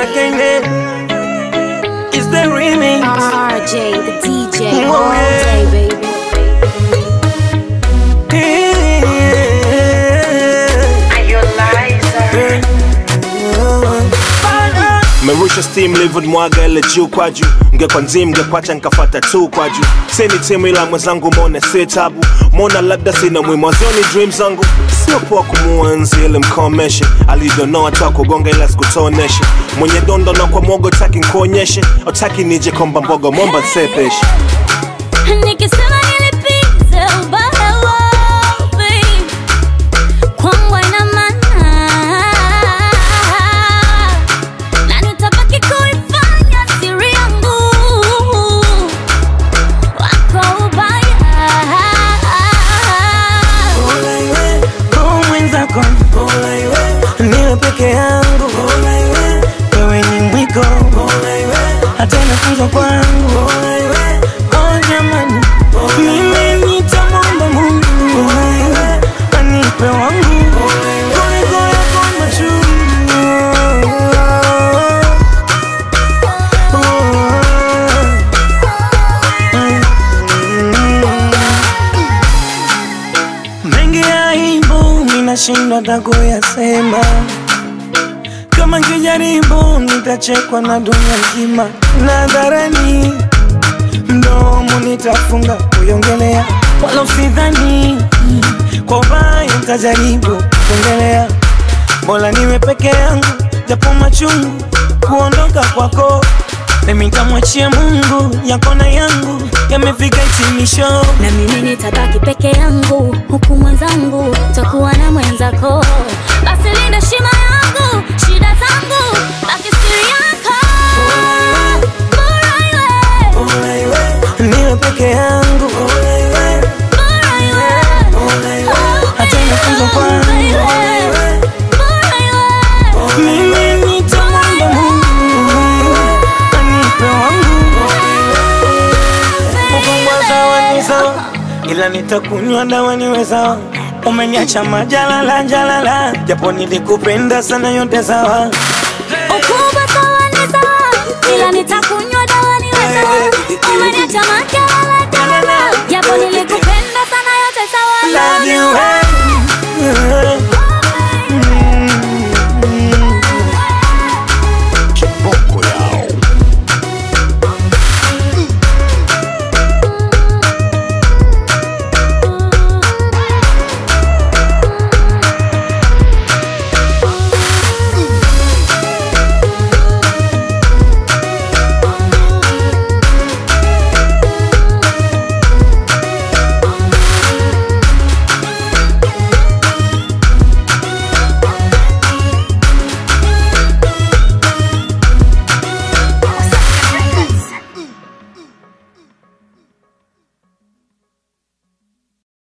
again. It's the remix. RJ, the DJ, Oh, all yeah. day, baby. merusha steam livid mwaga ile juu kwa juu ngekwa nzim ngekwacha nkafata tu kwa juu sini timu ila mwenzangu mone si tabu mona labda sina mwimwazioni dream zangu sio poa kumuenzi ili mkomeshe alidonoa tu akugonga ila sikutoneshe mwenye dondo na kwa mwogo taki nkuonyeshe otaki nije komba mbogo momba nsepeshe Nikisema nilipize ubaya wapi, kwangu haina maana, na nitabaki kuifanya siri yangu wako ubaya. Oh, mwenzako niwe peke yangu wewe ni mwiko hata inafunzwa kwangu oh, jamani mimi nitamwomba mungu anipe wangu kuliko yako machungu mengi ya aibu minashindwa hata kuyasema kama nkijaribu nitachekwa na dunia nzima nadharani mdomo nitafunga kuiongelea wala usidhani kwa ubaya ntajaribu kuongelea bora niwe peke yangu japo machungu kuondoka kwako mimi nitamwachia mungu yako na yangu yamefika hitimisho na mimi nitabaki peke yangu huku mwenzangu takuwa na mwenzako basi linda shima yangu shida zangu baki siri yako bora iwe niwe peke yangu bora iwe hata inafunzwa kwangu bora iwe mimi nitamwomba mungu anipe wangu ukubwa sawa ni sawa ila nitakunywa dawa niwe sawa umeniacha majalala jalala japo nilikupenda sana yote sawa ukubwa sawa ni sawa ila nitakunywa dawa niwe sawa umeniacha makelele kelele japo nilikupenda sana yote sawa love you hey.